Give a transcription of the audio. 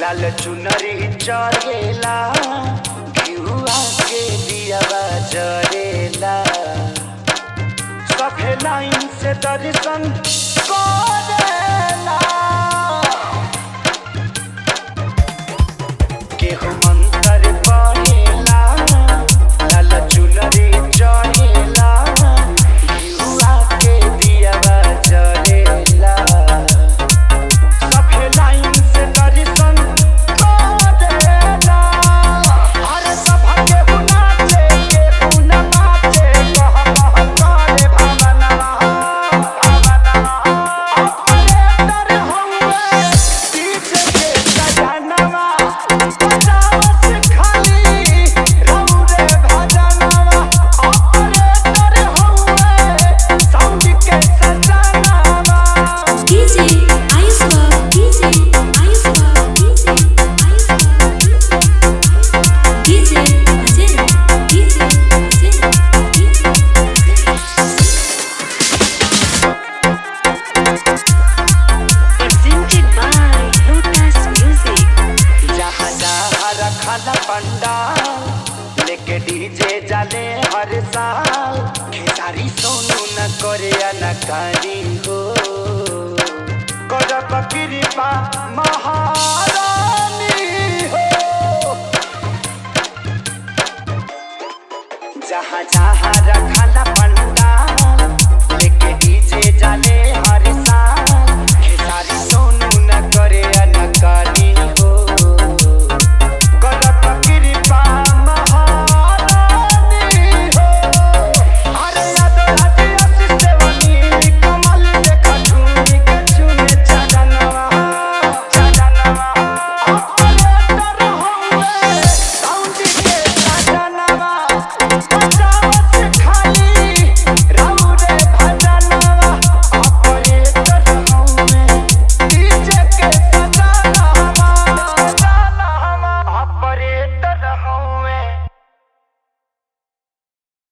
लाल चुनरी चढ़ेला घिउआ के दियावा जरेला सभे लाइन से दर्शन करेला केहू मंत्र पढ़ेला लाल चुनरी चढ़ेला घिउआ के दियावा जरेला सभे लाइन से दर्शन करेला हर सभा के बुनाचे के बुना नाचे कह कह करे भावना भावना ऑपरेटर हउए डीजे के सजनवा बजावत खाली रउरे भजनवा ऑपरेटर हउए साउंड के सजनवा DJ Aiswa, DJ Aiswa, DJ Aiswa, DJ Ajay, DJ Ajay, Presented by Lotus Music. जहाँ जहाँ रखल पंडाल लेके डीजे जाले हर साल खेसारी सोनू न करे अनकारी हो करब कृपा